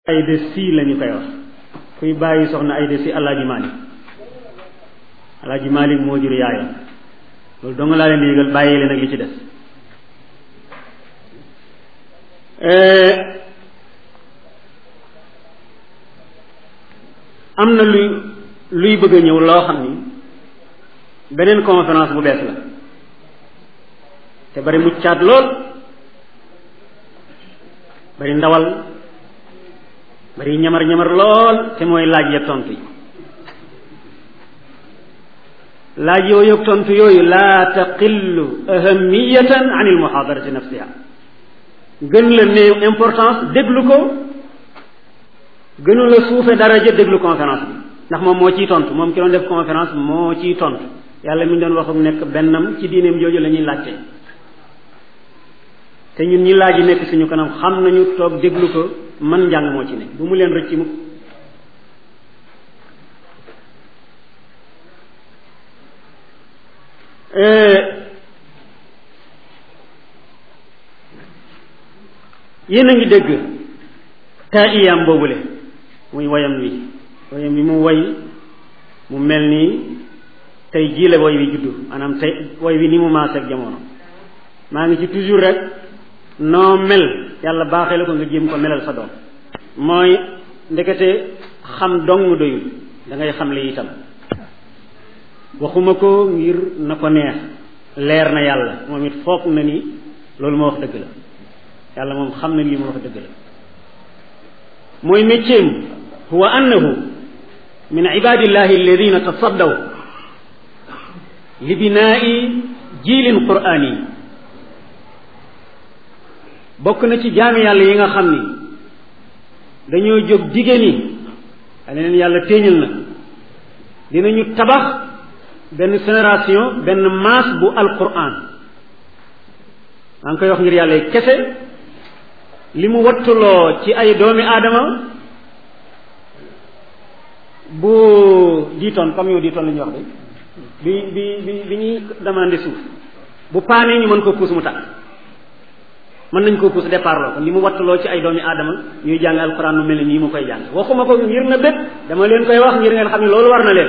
ayda si lañu koy wax kuy bàyyi soxna ayda si alaaji Malik alaaji Malik moo jur yaayam loolu dong laa leen di yëgal bàyyi leen ak li ci des am na luy luy bëgg a ñëw loo xam ni beneen conférence bu bees la te bari muccaat lool bari ndawal bari ñamar ñamar lool te mooy laaj ya tontu yi laaj yooyu ak tontu yooyu laa taqillu ahamiyatan an il muhadarati nafsiha gën la néew importance déglu ko gënu la suufe daraja déglu conférence bi ndax moom moo ciy tontu moom ki doon def conférence moo ciy tontu yàlla mi ñu doon wax ak nekk bennam ci diineem jooju la ñuy laajte te ñun ñi laaj yi nekk suñu kanam xam nañu toog déglu ko man njàng moo ci ne bu mu leen rëcc mukk yéen a ngi dégg taa iyam boobule muy wayam wi wayam wi mu way mu mel nii tey jii la woy wi juddu maanaam tey woy wi ni mu maase ak jamono maa ngi ci toujours rek noo mel yàlla baaxee la ko nga jéem ko melal sa doom mooy ndekete xam dong mu doyul da ngay xam li itam waxuma ko ngir na ko neex leer na yàlla moom it foog na ni loolu ma wax dëgg la yàlla moom xam na lii ma wax dëgg la mooy métier huwa annahu min ibadillahi alladina tasaddaw li binaai jiilin qur'ani bokk na ci jaami yàlla yi nga xam ni dañoo jóg jigéen yi a leen yàlla téeñal na dinañu tabax benn génération benn maas bu alquran maa ngi koy wax ngir yàlla kese li mu wattuloo ci ay doomi aadama bu diitoon comme yow diitoon la ñuy wax de bi bi bi bi ñuy demandé suuf bu paanee ñu mën ko puus mu tàkk mën nañ koo puus départ loo ko li mu wattuloo ci ay doomi aadama ñuy jàng alquran nu mel ni nii mu koy jàng waxuma ko ngir na bét dama leen koy wax ngir ngeen xam ne loolu war na leen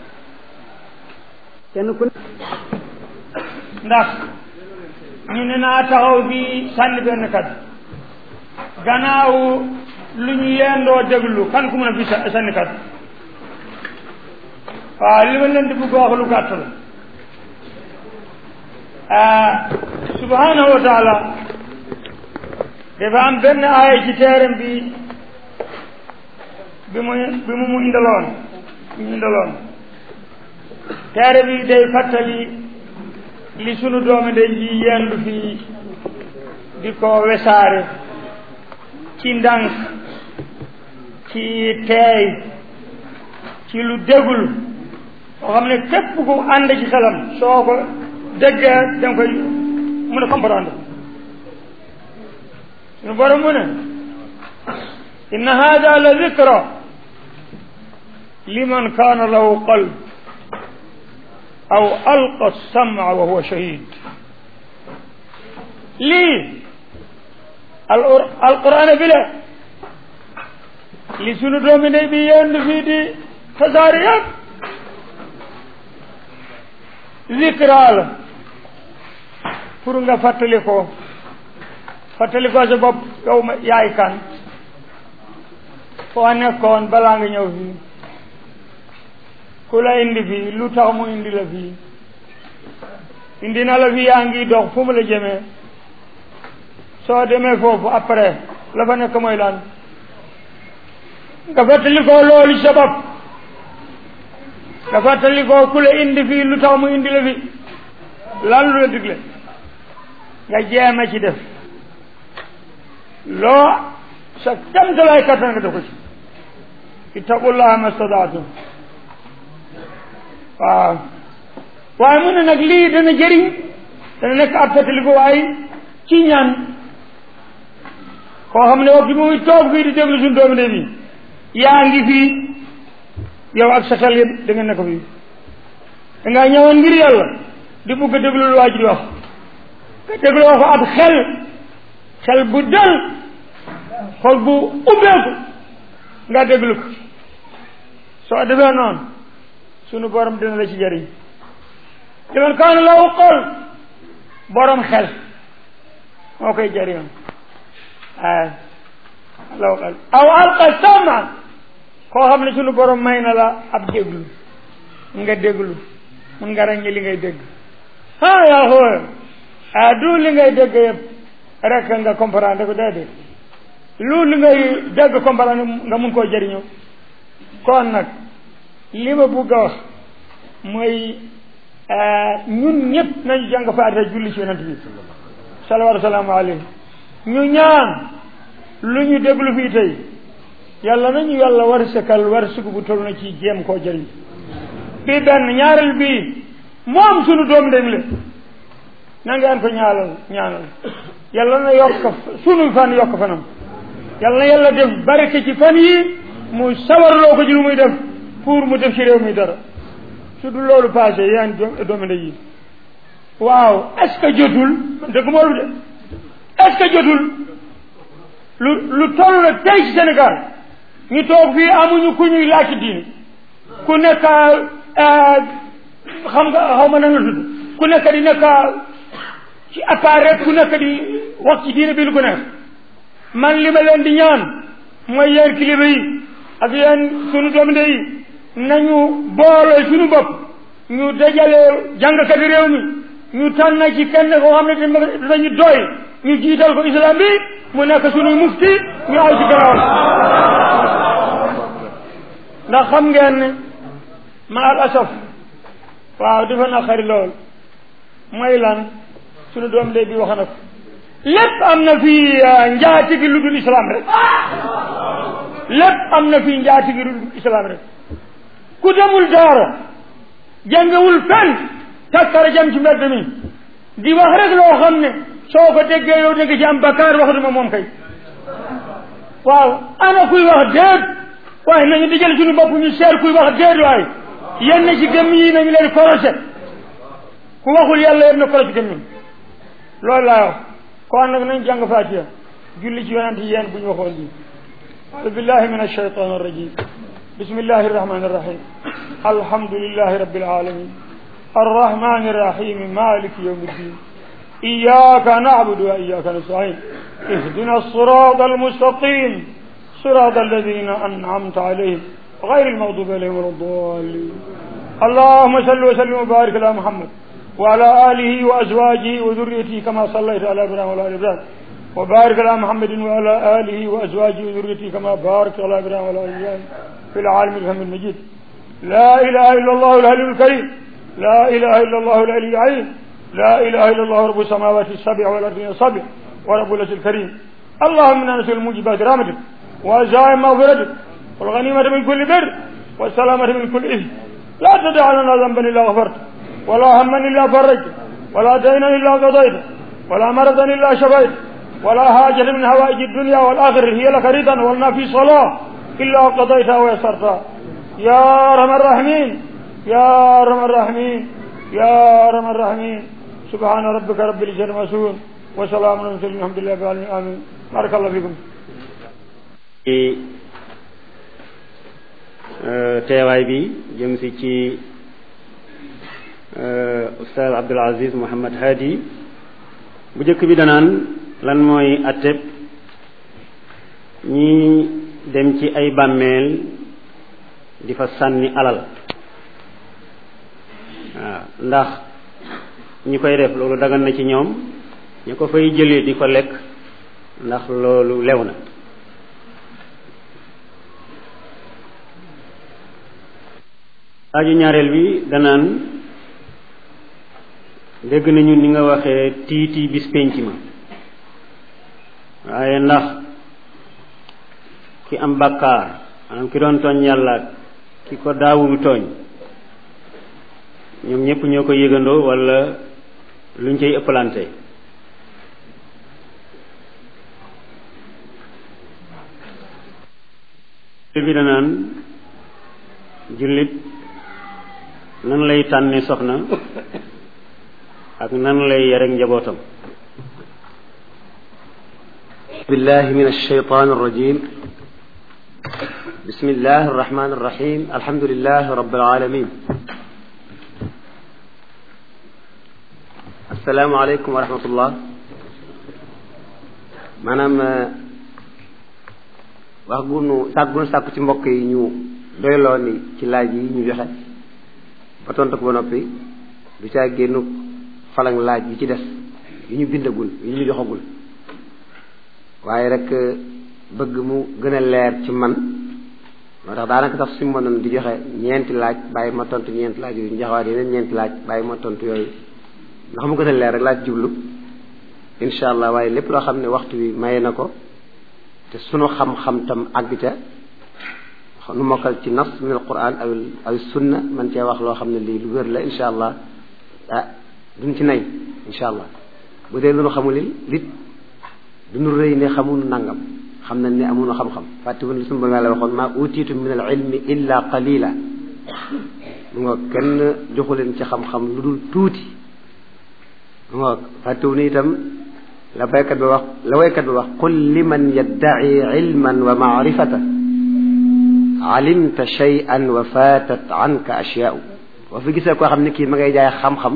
kenn ku ndax ñu ne naa taxaw bi sànni benn kat gannaaw lu ñu yendoo déglu kan ku mën a fi sànni kat waaw li ma leen di bëgg wax lu gàtt la subhanahu wa taala dafa am benn aaya ci teeram bi bi mu bi mu mu indaloon bi mu indaloon teere bi day fàttali li sunu doomi day ji yendu fii di ko wesaare ci ndànk ci teey ci lu dégul soo xam ne képp ku ànd ci xelam soo ko déggee danga koy mën a comprendre suñu borom mu ne inna hada la dikra liman kaana lahu qalb aw alqa sama wa huwa shahid lii alquran bi la li sunu doomi ndey bi yendu fii di tasaare yëpp zikra la pour nga fàttali ko fàttali ko sa bopp yow ma yaay kan foo nekkoon balaa nga ñëw fii ku la indi fii lu tax mu indi la fii indi na la fii yaa ngi dox fu mu la jëmee soo demee foofu après la fa nekk mooy lan nga fàttali ko loolu sa bopp nga fàttali ko ku la indi fii lu tax mu indi la fi lan lu la digle nga jéema ci def loo sa kamtalaay kattan nga def ko ci ittaqullaha mastadaatum waaw waaye mu ne nag lii dana jëriñ dana nekk ab fàttali ko waaye ci ñaan koo xam ne waxtu muy toog fii di déglu suñu doomi de bi yaa ngi fii yow ak sa xel yëpp da nga nekk fii da ngaa ñëwoon ngir yàlla di bugg a déglu lu waa ji di wax nga déglu wax ab xel xel bu dal xol bu ubbeeku nga déglu ko soo defee noonu sunu borom dina la ci jëriñ liman kaana lahu qalb borom xel moo koy jëriñoon ay lahu qalb aw alqa sama koo xam ne sunu borom may na la ab déglu nga déglu mun nga ràññee li ngay dégg ah yaa xooy ah du li ngay dégg yëpp rek nga comprendre ko déedéet lu li ngay dégg comprendre nga mun koo jëriñoo kon nag li ma bugg a wax mooy ñun ñëpp nañu jàng faatiha julli ci yonent bi salawaatu salaamu alayhi ñu ñaan lu ñu déglu fii tey yàlla nañu yàlla war sëkkal war sukk bu toll na ci jéem koo jëriñ bii benn ñaareel bii moom sunu doom dem le na ngeen ko ñaalal ñaanal yàlla na yokk sunu fan yokk fanam yàlla na yàlla def barke ci fan yi mu sawarloo ko ci lu muy def pour mu def ci réew mi dara su du loolu passé yéen doomi ndey yi waaw est-ce que jotul dëgg moolu de est-ce que jotul lu lu toll la tey ci Sénégal ñu toog fii amuñu ku ñuy laaj ci diini ku nekk xam nga xaw ma nan la tudd ku nekk di nekk ci appareil ku nekk di wax ci diine bi lu ko nekk man li ma leen di ñaan mooy yéen kilifa yi ak yéen sunu doomi ndey yi nañu boole suñu bopp ñu dajale jàngkati réew mi ñu tànn ci kenn koo xam ne dañu doy ñu jiital ko islam bi mu nekk suñuy mufti ñu aw ci gannaaw ndax xam ngeen ne ma al asaf waaw dafa na xari lool mooy lan suñu doom day bi wax na ko lépp am na fi njaati gi lu dul islam rek lépp am na fi njaati gi lu dul islam rek ku demul daara jàngewul fenn takkara jam ci mbedd mi di wax rek loo xam ne soo ko déggee yow dégg ci am bakkaar wax duma moom kay waaw ana kuy wax déet waaye nañu di jël suñu bopp ñu seer kuy wax déet waaye yenn ci gëm yi nañu leen korose ku waxul yàlla yem na korose gëm ñun loolu laa wax kon nag nañ jàng fatiha julli ci yonent yéen bu ñu waxoon lii أعوذ بالله من الشيطان الرجيم بسم الله الرحمن الرحيم الحمد لله رب العالمين الرحمن الرحيم مالك يوم الدين إياك نعبد وإياك نستعين اهدنا الصراط المستقيم صراط الذين أنعمت عليهم غير المغضوب عليهم ولا الضالين اللهم صل وسلم وبارك على محمد وعلى آله وأزواجه وذريته كما صليت على إبراهيم وعلى آل إبراهيم وبارك على محمد وعلى آله وأزواجه وذريته كما باركت على إبراهيم وعلى آل إبراهيم في العالم الحميد المجيد لا إله إلا الله العلي الكريم لا إله إلا الله العلي العظيم لا إله إلا الله رب السماوات السبع والأرض السبع ورب العرش الكريم اللهم إنا نسأل موجبات رحمتك وعزائم مغفرتك والغنيمة من كل بر والسلامة من كل إثم لا تدع لنا ذنبا إلا غفرته ولا هما إلا فرجته ولا دينا إلا قضيته ولا مرضا إلا شفيته ولا حاجة من هوائج الدنيا والآخرة هي لك رضا ولنا في صلاة إلا قضيتها ويسرتها يا أرحم الراحمين يا أرحم الراحمين يا أرحم الراحمين سبحان ربك رب العزة عما يصفون وسلام على المرسلين الحمد لله رب العالمين آمين بارك الله فيكم ci teewaay bi jëm si ci Oustaz Abdoul Aziz Mouhamad Hadi bu njëkk bi danaan lan mooy atteb ñi dem ci ay bàmmeel di fa sànni alal waaw ndax ñi koy def loolu dagan na ci ñoom ñu ko fay jëlee di ko lekk ndax loolu lew na laaju ñaareel bi danaan dégg nañu ni nga waxee tiiti bis pénc ma waaye ndax ki am bàkkaar maanaam ki doon tooñ yàlla ki ko daawul tooñ ñoom ñëpp ñoo ko yëgandoo wala luñ cay ëppalante bi danaan jullit nan lay tànne soxna ak nan lay yare njabootam بالله من الشيطان الرجيم بسم الله الرحمن الرحيم الحمد لله رب العالمين السلام عليكم ورحمة الله maanaam wax gunu sàkk gunu sàkku ci mbokk yi ñu doyloo ni ci laaj yi ñu joxe ba tontu ko ba noppi du caa génnu falang laaj yi ci des yu ñu bindagul yu ñu joxagul waaye rek bëgg mu gën a leer ci man moo tax daanaka sax suñu mënoon di joxe ñeenti laaj bàyyi ma tontu ñeenti laaj yooyu ñu joxewaat yeneen ñeenti laaj bàyyi ma tontu yooyu ndax mu gën a leer rek laaj jublu incha allah waaye lépp loo xam ne waxtu wi maye na ko te sunu xam-xam tam àgg ca nu mokkal ci nas min al quran aw aw sunna man cee wax loo xam ne lii lu wér la incha allah ah duñ ci nay incha allah bu dee lu nu xamul lit duñu rëy ne xamunu nangam xam nañ ne amuñu xam-xam fàttewun li sunu borom yàlla waxoon maa utiitu min al ilmi illa qalila mu nga kenn joxu leen ci xam-xam lu dul tuuti mu nga fàttewu ni itam la baykat bi wax la waykat bi wax qul liman yaddaci ilman wa maarifata alimta shay'an wa fatat anka ashyaau boo fi gisee koo xam ne kii ma ngay jaay xam-xam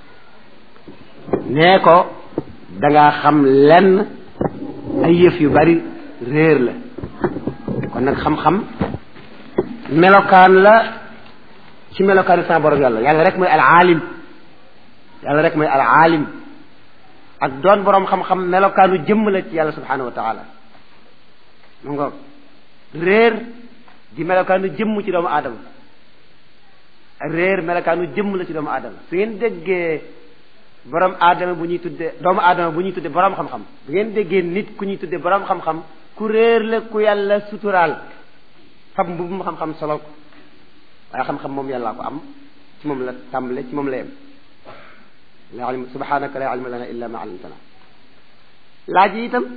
nee ko dangaa xam lenn ay yëf yu bari réer la kon nag xam-xam melokaan la ci melokaanu sama borom yàlla yàlla rek mooy al aalim yàlla rek mooy al aalim ak doon boroom xam-xam melokaanu jëmm la ci yàlla subhanahu wa taala mu ngoog réer di melokaanu jëmm ci doomu aadama réer melokaanu jëmm la ci doomu aadama su ngeen déggee borom aadama bu ñuy tuddee doomu aadama bu ñuy tuddee borom xam-xam bu ngeen déggee nit ku ñuy tuddee borom xam-xam ku réer la ku yàlla suturaal fab mbubum xam-xam solo ko waaye xam-xam moom yàllaa ko am ci moom la tàmbale ci moom la yem la ilm subhanaka la ilma lana illa ma allamtana laaj yi itam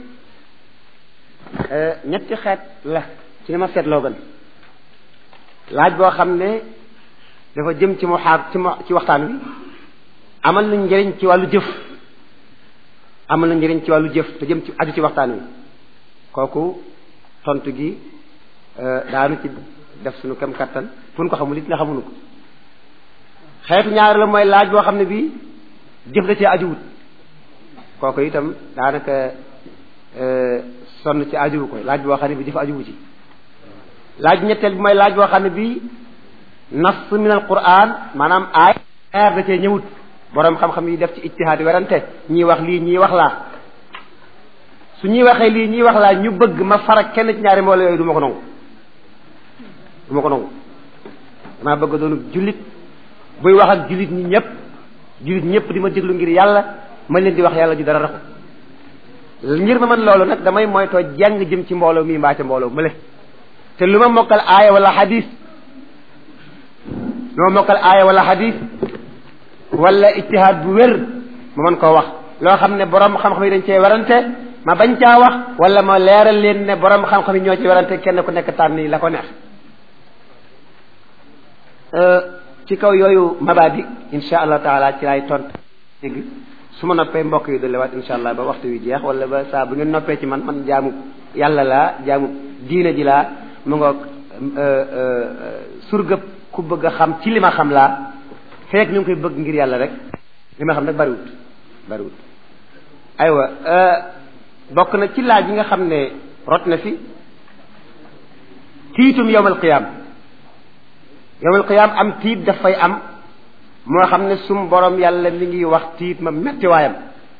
ñetti xeet la ci ni ma seetloo gën laaj boo xam ne dafa jëm ci mu xaar ci ci waxtaan wi amal na njëriñ ci wàllu jëf amal na njëriñ ci wàllu jëf te jëm ci aju ci waxtaan wi kooku tontu gi daanu ci def suñu kem kattan fu ñu ko xamul it nga xamuñu ko xeetu ñaar la mooy laaj boo xam ne bii jëf da cee ajuwut kooku itam daanaka sonn ci ajuwu ko laaj boo xam ne bi jëf ajuwu ci laaj ñetteel bi mooy laaj boo xam ne bii nas min al quran maanaam aay aar da cee ñëwut borom xam-xam yi def ci ijtihaad werante ñii wax lii ñii wax laa su ñuy waxee lii ñii wax laa ñu bëgg ma farak kenn ci ñaari mbooloo yooyu du ma ko nangu du ma ko nangu damaa bëgg doonu jullit buy wax ak jullit ñi ñëpp jullit ñëpp di ma déglu ngir yàlla ma leen di wax yàlla ju dara raxu ngir ma man loolu nag damay moytoo jàng jëm ci mbooloo mii mbaa ca mbooloo mële te lu ma mokkal aaya wala xadis lu ma mokkal aaya wala xadis wala ijtihaad bu wér ma mën koo wax loo xam ne borom xam-xam yi dañ cee werante ma bañ caa wax wala ma leeral leen ne borom xam-xam yi ñoo ci werante kenn ku nekk tànn la ko neex ci kaw yooyu mabadi insha allah taala ci laay tont dégg su ma noppee mbokk yi dolliwaat insha allah ba waxtu wi jeex wala ba saa bu ngeen noppee ci man man jaamu yàlla laa jaamu diina ji laa mu ngoog surgëb ku bëgg a xam ci li ma xam laa fekk ñu ngi koy bëgg ngir yàlla rek li ma xam nag bariwut bariwut aywa bokk na ci laaj yi nga xam ne rot na fi tiitum yowmal qiyaam yowmal qiyaam am tiit dafay am moo xam ne sum borom yàlla mi ngi wax tiit ma metti waayam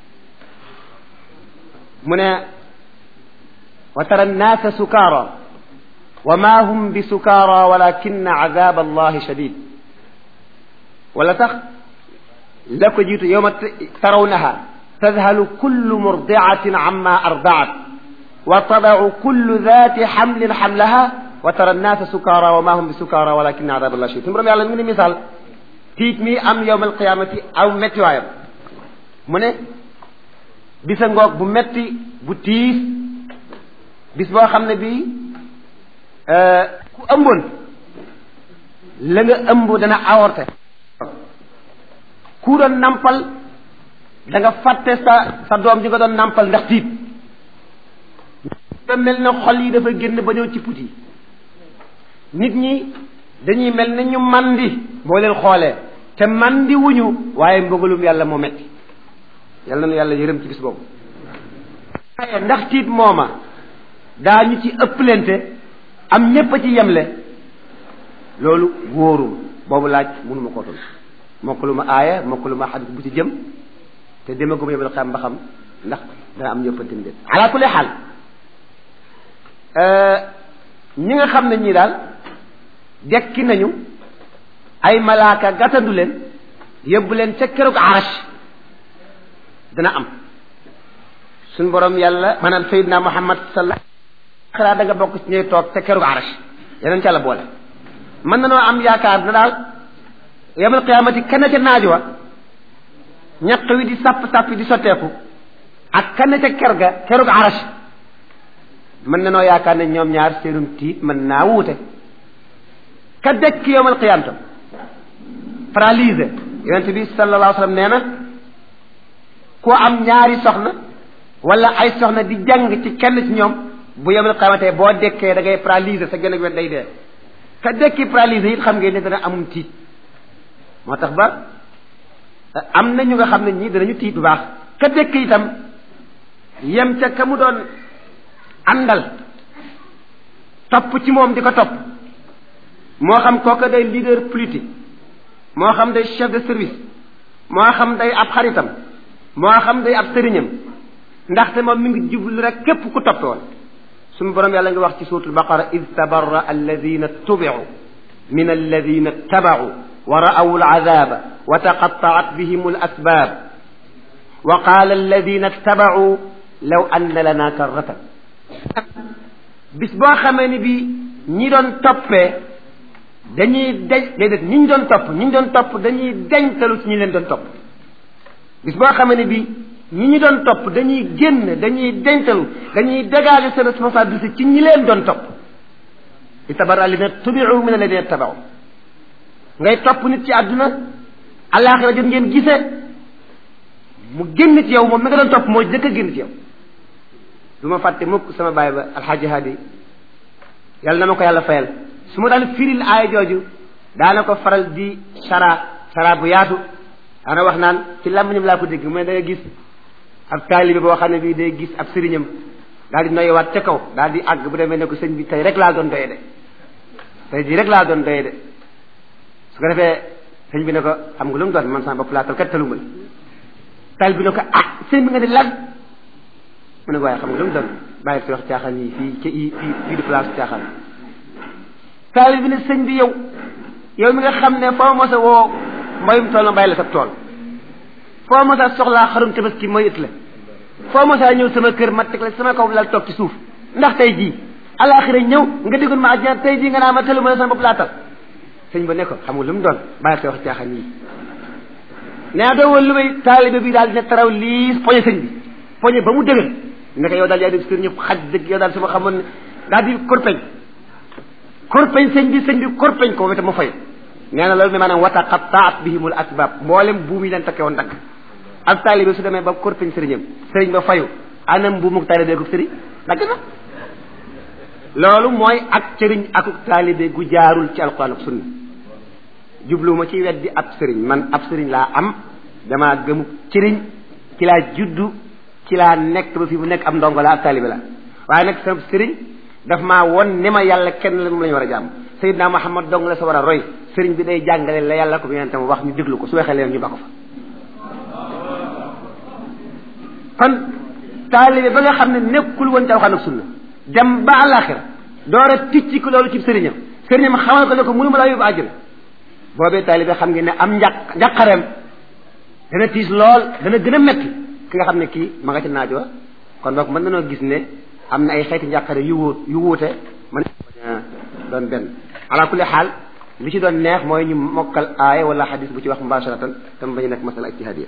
mu ne wa tara annaasa sukaara wa ma hum bi sukaara walakin azab allahi shadid wala sax la ko jiitu yowma tarawnaha tadhalu kullu murdiatin amma ardaat wa tadau kullu dati xamlin xamlaha wa tara annaasa sukaara wa ma hum bi sukaara walakin azab allahi shadid suñu borom yàlla mi ngi misaal tiit mi am yowm alqiyamati aw metti waayam mu ne bisa ngoog bu metti bu tiis bis boo xam ne bii ku ëmboon la nga ëmb dana avorté ku doon nampal da nga fàtte sa sa doom ji nga doon nampal ndax tiit da mel ne xol yi dafa génn ba ñëw ci put yi nit ñi dañuy mel ne ñu mandi boo leen xoolee te mandi wuñu waaye mbugalum yàlla moo metti yàlla na yàlla yërëm ci bis boobu waaye ndax tiit mooma daa ñu ci ëpplente am ñépp a ci yemle loolu wóorum boobu laaj mënuma koo tontu mokkalu ma aaya mokkalu ma xadis bu ci jëm te demaguma yebal xam ba xam ndax dana am ñëppantim déet ala kulli xaal ñi nga xam ne ñii daal dekki nañu ay malaaka gàttandu leen yóbbu leen ca keroog arash dana am suñ borom yàlla maanaam Seydina Muhammad sallallahu xanaa da nga bokk ci ñuy toog ca keroog arash yeneen ca la boole mën na noo am yaakaar na daal yamal qiyaamati kenn ca naaj wa ñaq wi di sàpp sàpp di sotteeku ak kenn ca ker ga keroog arash mën na noo yaakaar ne ñoom ñaar seenum tiit mën naa wuute ka dekk yowmal qiyaam tam paralysé yonent bi sallallahu alayhi wa sallam nee na ku am ñaari soxna wala ay soxna di jàng ci kenn ci ñoom bu yowmal qiyaamate boo dekkee da ngay paralysé sa gën a wet day dee ka dekki paralysé it xam ngeen ne dana amum tiit moo tax ba am na ñu nga xam ne ñii danañu tiit bu baax ka dekk itam yem ca ka mu doon àndal topp ci moom di ko topp moo xam kooka day leader politique moo xam day chef de service moo xam day ab xaritam moo xam day ab sëriñam ndaxte moom mi ngi jublu rek képp ku topp woon suñu borom yàlla nga wax ci suuratul baqara id tabarra alladina tubicu min alladina tabacu wa ra'aw alcadaba wa taqattacat bihim alasbab wa qaala alladina tabacu law anna lana karratan bis boo xamee ni bi ñi doon toppee dañuy deñ déedéet ñi ñu doon topp ñi ñu doon topp dañuy deñtalu ci ñi leen doon topp bis boo xamee ne bi ñi ñu doon topp dañuy génn dañuy deñtalu dañuy dégager seen responsabilité ci ñi leen doon topp i tabarra alladina tubiu min alladina tabaw ngay topp nit ci àdduna àllaaxira jot ngeen gisee mu génn ci yow moom mi nga doon topp moo jëkk a génn ci yow du ma fàtte mukk sama baay ba alxaaji haadi yàlla na ma ko yàlla fayal su ma daan firil aaya jooju daana ko faral di sara sara bu yaatu daana wax naan ci làmmiñam laa ko dégg mais da nga gis ab taalibe boo xam ne bii day gis ab sëriñam daal di noyewaat ca kaw daal di àgg bu demee ne ko sëñ bi tey rek laa doon doye de tey jii rek laa doon doye de su ko defee sëñ bi ne ko xam nga lu mu doon man sama bopp laa tal kat taluma la taal bi ne ko ah sëñ bi nga di lan mu ne ko waaye xam nga lu mu doon bàyyi fi wax caaxaan yi fii ca fii fii di place caaxaan taali bi ne sëñ bi yow yow mi nga xam ne foo mos a woo mbayum tool ma bàyyi la sa tool foo mos a soxlaa xarum tabaski mooy it la foo mos a ñëw sama kër ma teg la sama kaw lal toog ci suuf ndax tey jii alaxira ñëw nga diggoon ma àjjana tey jii nga naa ma tëlu ma la sama bopp laa tal sëñ ba ne ko xam nga lu mu doon bàyyi fi wax caaxaan yi nee doo woon lu may taalibe bi daal dina taraw lii poñe sëñ bi poñe ba mu dëgër naka yow daal yaa def sër ñëpp xaj dëgg yow daal sama xamoon ne daal di korpeñ korpeñ sëñ bi sëñ bi korpeñ ko wete mu fay nee na loolu ne maanaam wata qattaat bihimul asbab mboolem buum yi leen takke woon dagg ab taalibe su demee ba korpeñ sëriñam sëriñ ba fayu anam buumuk taalibe ko sëriñ dagg na loolu mooy ak sëriñ akuk taalibe gu jaarul ci alquran ak sunna jubluwuma ci weddi ab sëriñ man ab sëriñ laa am damaa gëmu sëriñ ci laa juddu ci laa nekk ba fi mu nekk am ndongo la ab taalibe la waaye nag sama sëriñ daf maa won ne ma yàlla kenn la moom la ñu war a jàmm Seydina Muhammad dong la sa war a roy sëriñ bi day jàngale la yàlla ko yonente mu wax ñu déglu ko su waxee leen ñu ba ko fa kon taalibe ba nga xam ne nekkul woon ci alxuraan ak sunna dem ba àllaaxira door a ticci ko loolu ci sëriñam sëriñam xamal ko ne ko mënuma laa yóbbu àjjana boobee taalibe xam ngeen ne am njàq njàqareem dana tiis lool dana gën a metti ki nga xam ne kii ma nga ci naaj wa kon boog mën nanoo gis ne am na ay xeeti njàqare yu wóot yu wuute mën doon benn ala kulli xaal li ci doon neex mooy ñu mokkal aaya wala xadis bu ci wax mubasharatan te mu bañ a nekk masala ijtihadiya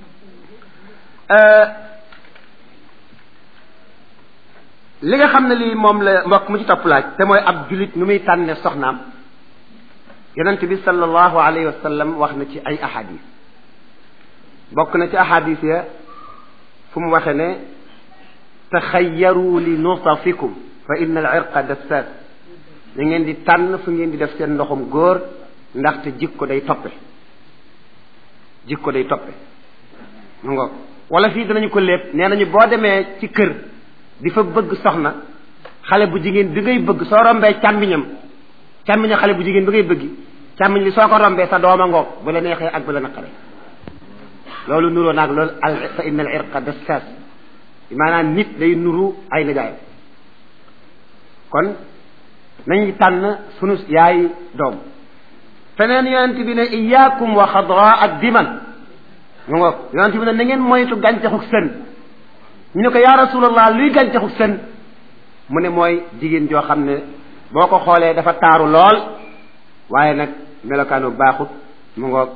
li nga xam ne lii moom la mbokk mu ci topp laaj te mooy ab julit nu muy tànne soxnaam yonent bi sallallahu alayhi wa sallam wax na ci ay ahadis bokk na ci ahadis ya fu mu waxe ne taxayaru li nusafikum fa inna al irqa dassaas na ngeen di tànn fu ngeen di def seen ndoxum góor ndaxte jikko day toppe jikko day toppe mu ngoog wala fii danañu ko lépp nee nañu boo demee ci kër di fa bëgg soxna xale bu jigéen bi ngay bëgg soo rombee càmmiñam càmmiñam xale bu jigéen bi ngay bëgg càmmiñ li soo ko rombee sa dooma ngoog bu la neexee ak bu la naqare loolu nuroo naag loolu al fa inna al irqa dassas maanaam nit day nuru ay nijaayam kon nañu tànn sunu yaay doom feneen yonent bi ne iyaakum wa xadra ak diman mu ngoog yonent bi ne na ngeen moytu gàncaxu sën ñu ne ko yaa rasulallah luy gàncaxu sën mu ne mooy jigéen joo xam ne boo ko xoolee dafa taaru lool waaye nag melokaanu baaxut mu ngoog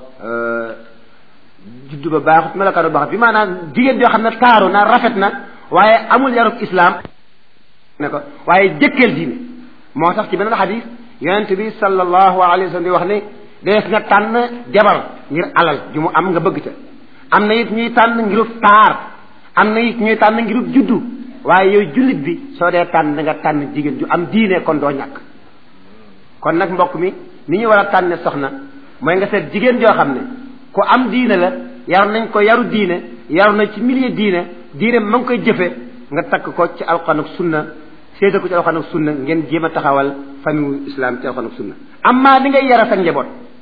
juddu ba baaxut melokaanu baaxut bi maanaam jigéen joo xam ne taaru na rafet na waaye amul yarub islam ne ko waaye jëkkeel diine moo tax ci beneen xadis yonent bi sallallahu alayhi wa sallam di wax ne dees nga tànn jabar ngir alal ju mu am nga bëgg ca am na it ñuy tànn ngirub taar am na it ñuy tànn ngirub juddu waaye yow jullit bi soo dee tànn da nga tànn jigéen ju am diine kon doo ñàkk kon nag mbokk mi ni ñu war a tànne soxna mooy nga seet jigéen joo xam ne ku am diine la yar nañ ko yaru diine yaru na ci milieu diine diine ma ngi koy jëfe nga takk ko ci alquran ak sunna séeda ko ci alquran ak sunna ngeen jéem a taxawal famille islam ci alquran ak sunna amma li ngay yara sa njaboot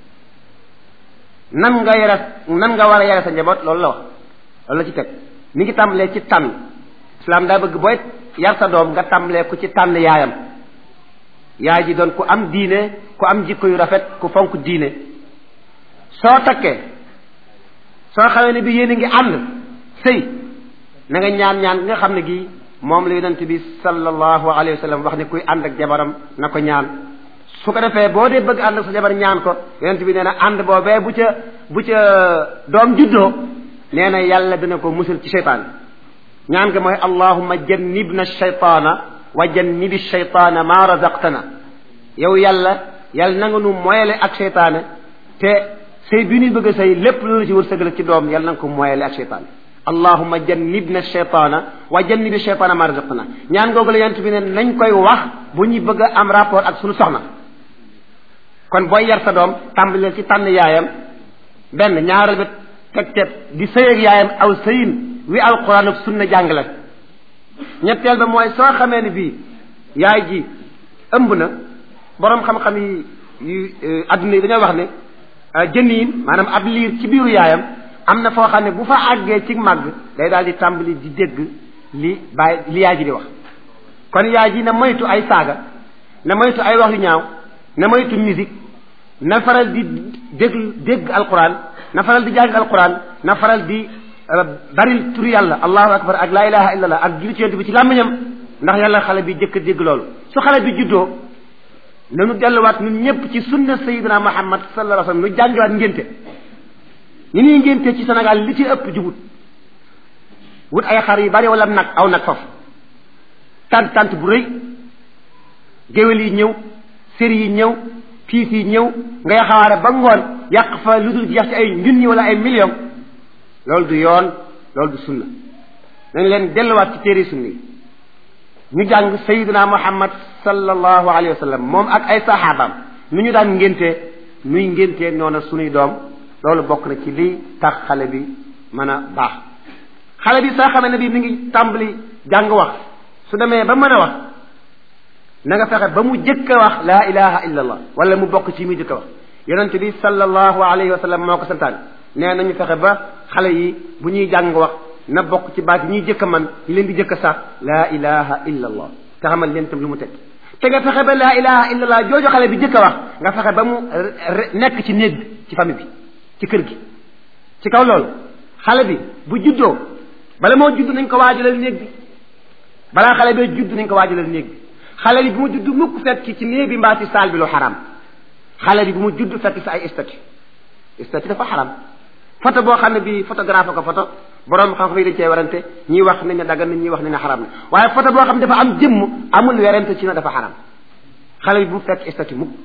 nan nga yara nan nga war a yara sa njaboot loolu la wax loolu la ci teg mi ngi tàmbalee ci tànn islam daa bëgg booy yar sa doom nga tàmbalee ku ci tànn yaayam yaay ji doon ku am diine ku am jikko yu rafet ku fonk diine soo takkee soo xamee ne bi yéen a ngi ànd sëy na nga ñaan ñaan nga xam ne gii moom la yonent bi sallallahu alayhi wa sallam wax ne kuy ànd ak jabaram na ko ñaan su ko defee boo dee bëgg ànd ak sa jabar ñaan ko yonent bi nee na ànd boobee bu ca bu ca doom juddoo nee na yàlla dina ko musal ci seytaan ñaan nga mooy allahumma jannibna shaytaana wa jannibi shaytaana ma razaqtana yow yàlla yàlla na nga nu moyale ak seytaane te sëy bi ñuy bëgg a sëy lépp lu la ci wërsëgal ci doom yàlla na nga ko moyale ak seytaane allahumma jannibna shaytaana wa jannibi shaytaana ma razaqtana ñaan googu la yonent bi ne nañ koy wax bu ñuy bëgg a am rapport ak suñu soxna kon booy yar sa doom tàmbaleel ci tànn yaayam benn ñaareel bi teg teg di sëy ak yaayam aw sëyin wi alquran ak sunna jàngale ñetteel ba mooy soo xamee ni bii yaay ji ëmb na boroom xam-xam yi yu adduna yi dañoo wax ne jëniin maanaam ab liir ci biiru yaayam am na foo xam ne bu fa àggee ci màgg day daal di tàmbali di dégg li bàyyi li yaay ji di wax kon yaay ji na moytu ay saaga na moytu ay wax yu ñaaw na moytu musique na faral di dégg dégg alquran na faral di jàng alquran na faral di baril turu yàlla allahu akbar ak laa ilaha illallah ak julli ci yonent bi ci làmmiñam ndax yàlla xale bi jëkk dégg loolu su xale bi juddoo nanu delluwaat ñun ñëpp ci sunna sayidina muhammad sallallahu alayhi wasallam nu jàngiwaat ngénte ñu ñuy ngénte ci Sénégal li ci ëpp jubut wut ay xar yu bari wala nag aw nag faf tant tant bu rëy géwél yi ñëw séri yi ñëw piis yi ñëw ngay xawaare ba ngoon yàq fa lu dul jeex ci ay junni wala ay million loolu du yoon loolu du sunna nañ leen delluwaat ci téere sunna yi ñu jàng sayidina muhammad sallallahu alayhi wa sallam moom ak ay saxaabaam nu ñu daan ngéntee nuy ngéntee noonu sunuy doom loolu bokk na ci lii tax xale bi mën a baax xale bi soo xamee ne bi mi ngi tàmbali jàng wax su demee ba mën a wax na nga fexe ba mu jëkk a wax laa ilaha illa allah wala mu bokk ci muy jëkk a wax yonent bi sallallahu alayhi wa sallam moo ko santaan nee nañu fexe ba xale yi bu ñuy jàng wax na bokk ci baat yi ñuy jëkk a man yi leen di jëkk a sax laa ilaha illa allah te xamal leen tam lu mu teg te nga fexe ba laa ilaha illa allah jooju xale bi jëkk a wax nga fexe ba mu nekk ci néeg bi ci famille bi ci kër gi ci kaw loolu xale bi bu juddoo bala moo judd nañ ko waajalal néeg bi balaa xale bee judd nañ ko waajalal néeg bi xale bi bu mu judd mukk fekk ci néeg bi mbaa ci saal bi lu xaram xale bi bu mu judd fekk si ay statut statut dafa xaram photo boo xam ne bi photographe ko photo borom xam-xam yi dañ cee werante ñii wax nañ ne daggan na ñii wax nañ ne xaram na waaye photo boo xam ne dafa am jëmm amul werante ci na dafa xaram xale bi bu mu fekk statut mukk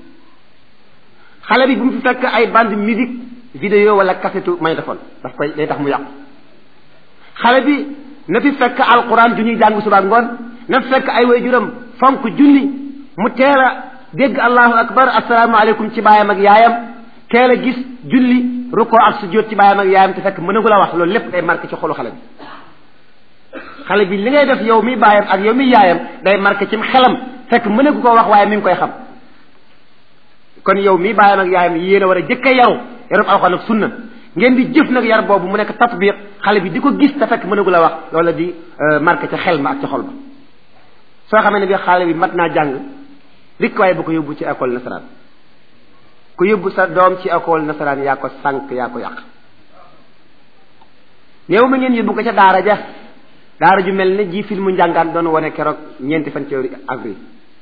xale bi bu mu fi fekk ay bande musique vidéo wala cassette magnétophone daf koy day tax mu yàqu xale bi na fi fekk alquran ju ñuy jàng suba ngoon na fi fekk ay waajuram fonk julli mu teel a dégg allahu akbar asalaamaaleykum ci baayam ak yaayam teel a gis julli rukkoo ak sujjóot ci baayam ak yaayam te fekk mënagul a wax loolu lépp day marqué ci xolu xale bi xale bi li ngay def yow mi baayam ak yow mi yaayam day marqué ci xelam fekk mënagu ko wax waaye mi ngi koy xam kon yow mi baayam ak yaayam yéen a war a jëkk a yaru yarub alxuraan ak sunna ngeen di jëf nag yar boobu mu nekk tatbiq xale bi di ko gis te fekk mënagul a wax loolu di marqué ca xel ma ak ca xol ba soo xamee ne bi xale bi mat naa jàng rik waaye bu ko yóbbu ci école nasaraan ku yóbbu sa doom ci école nasaraan yaa ko sànq yaa ko yàq néew ma ngeen yóbbu ko ca daara ja daara ju mel ne ji filmu njàngaan doon wane keroog ñeenti fan ci avril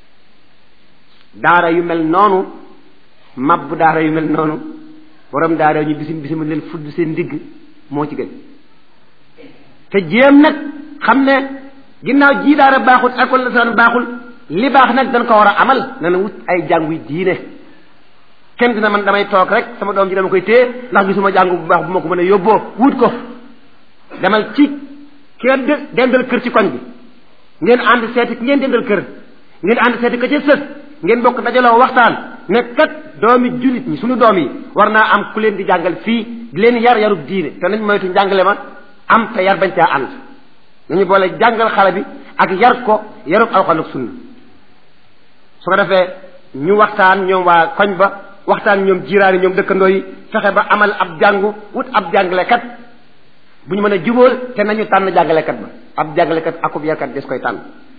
daara yu mel noonu mabbu daara yu mel noonu borom daara ñu bisim bisim leen fudd seen ndigg moo ci gën te jéem nag xam ne ginnaaw ji daara baaxul école nasaraan baaxul li baax nag dañ ko war a amal na na wut ay jànguy diine kenn dina man damay toog rek sama doom ji dama koy téye ndax gisuma jàngu bu baax bu ma ko mën a yóbboo wut ko demal ci ki nga dendal kër ci koñ bi ngeen ànd seeti ki ngeen dendal kër ngeen ànd seeti ka ca sës ngeen bokk dajaloo waxtaan ne kat doomi jullit ñi suñu doom yi war naa am ku leen di jàngal fii di leen yar yarub diine te nañ moytu njàngale ma am te yar bañ caa ànd nañu boole jàngal xale bi ak yar ko yarub alxuraan ak sunna su ko defee ñu waxtaan ñoom waa koñ ba waxtaan ñoom jiiraani ñoom dëkkandoo yi fexe ba amal ab jàngu wut ab jàngalekat bu ñu mën a jubóol te nañu tànn jàngalekat ba ab jàngalekat akub yarkat des koy tànn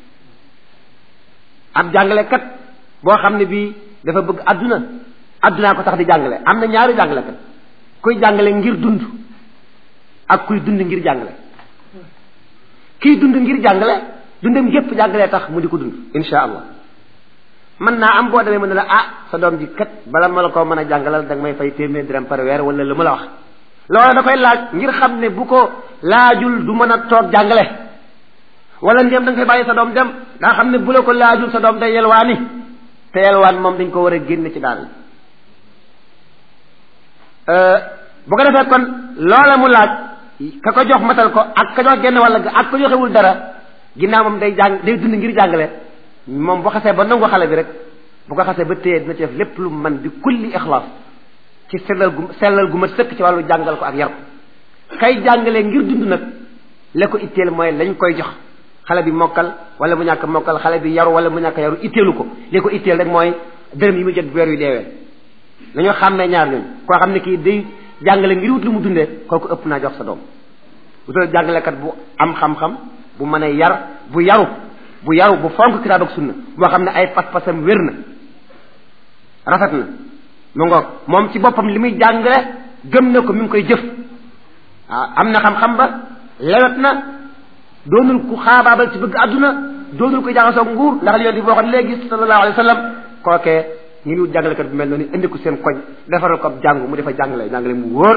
ab jàngalekat boo xam ne bii dafa bëgg adduna addunaa ko tax di jàngale am na ñaari jàngalekat kuy jàngale ngir dund ak kuy dund ngir jàngale kiy dund ngir jàngale dundam gépp jàngalee tax mu di ko dund insha allah mën naa am boo demee mën ne la ah sa doom ji kat bala ma la koo mën a jàngalal da nga may fay téeméer dërëm par weer wala lu ma la wax loolu da koy laaj ngir xam ne bu ko laajul du mën a toog jàngale wala ndéem da nga koy bàyyi sa doom dem daa xam ne bu la ko laajul sa doom day yelwaani te yelwaan moom dañ ko war a génne ci daal bu ko defee kon loola mu laaj ka ko jox matal ko ak ka jox genn walla ak ko joxewul dara ginnaaw moom day jàng day dund ngir jàngale moom bu xasee ba nangu xale bi rek bu ko xasee ba téye dina ci def lépp lu man bi kulli ixlaas ci sellal gu sellal gu ma sëkk ci wàllu jàngal ko ak yar ko kay jàngalee ngir dund nag la ko itteel mooy lañ koy jox xale bi mokkal wala mu ñàkk mokkal xale bi yaru wala mu ñàkk yaru itteelu ko li ko itteel rek mooy dërëm yi mu jot weer yu deewee nañoo xàmmee ñaar ñooñu koo xam ne kii day jàngale ngir wut lu mu dundee kooku ëpp naa jox sa doom wutal jàngalekat bu am xam-xam bu mën a yar bu yaru bu yaru bu fonk kitaab ak sunna boo xam ne ay pas-pasam wér na rafet na mu ngoog moom ci boppam li muy jàngale gëm na ko mi ngi koy jëf waaw am na xam-xam ba lewet na doonul ku xaabaabal ci bëgg àdduna doonul ko jaxasoo nguur ndax li yoon di boo xam léegi sallallahu alayhi wa sallam kookee ñu ngi wut jàngalekat bu mel noonu indi ko seen koñ defaral ko ab jàngu mu defa jàngale jàngale mu wóor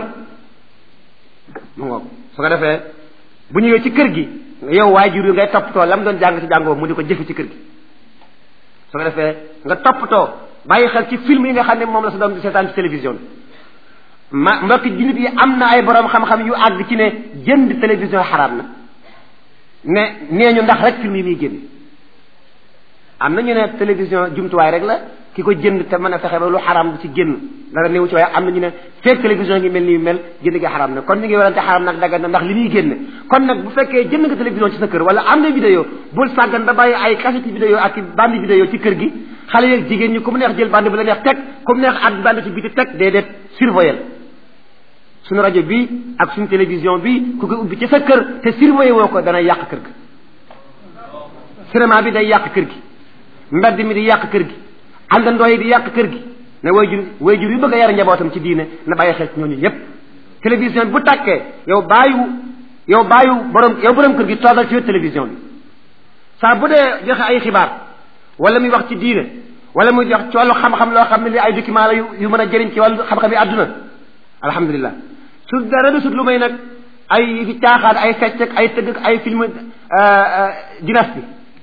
mu ngoog su ko defee bu ñëwee ci kër gi yow waajur yi ngay toppatoo lam doon jàng ci jàngoo mu di ko jëfe ci kër gi su ko defee nga toppatoo bàyyi xel ci film yi nga xam ne moom la sa doom di seetaan ci télévision ma mbokki jullit yi am na ay borom xam-xam yu àgg ci ne jënd télévision xaraam na ne nee ñu ndax rek film yi muy génn am na ñu ne télévision jumtuwaay rek la ki ko jënd te mën a fexe ba lu xaraam bu ci génn dara néew ci waaye am na ñu ne fekk télévision ngi mel ni mel jënd gi xaraam na kon ñu ngi warante xaraam nag daggan na ndax li muy génne kon nag bu fekkee jënd nga télévision ci sa kër wala am na vidéo bul sàggan ba bàyyi ay cassette vidéo ak bande vidéo ci kër gi xale yeeg jigéen ñi ku mu neex jël bande bu la neex teg ku mu neex at bande ci biti teg déedéet surveiller suñu rajo bi ak suñu télévision bi ku ko ubbi ci sa kër te surveiller woo ko dana yàq kër gi cinéma bi day yàq kër gi mbedd mi di yàq kër gi àndandoo yi di yàq kër gi ne way jur way jur yu bëgg a yar njabootam ci diine na bàyyi xel ci ñooñu ñëpp télévision bu tàkkee yow bàyyiwu yow bàyyiwu borom yow borom kër gi toogal ci wet télévision bi saa bu dee joxe ay xibaar wala muy wax ci diine wala muy jox ci wàllu xam-xam loo xam ne li ay document la yu yu mën a jëriñ ci wàllu xam-xam yi àdduna alhamdulilah su dara du sut lu may nag ay fi caaxaan ay fecc ak ay tëgg ak ay film dynastie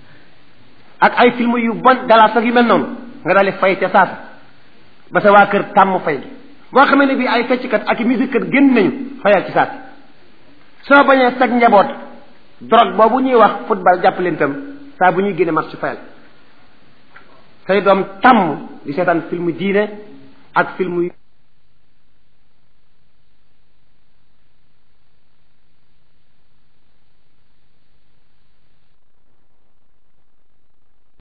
ak ay film yu bon galaas ak yu mel noonu nga daal di fay ca saasa ba sa waa kër tàmm fay gi boo xamee ne bii ay fecckat ak musique kat génn nañu fayal ci saasa soo bañee sag njaboot drogue boobu ñuy wax football jàpp leen tam saa bu ñuy génne match fayal say doom tàmm di seetaan film diine ak film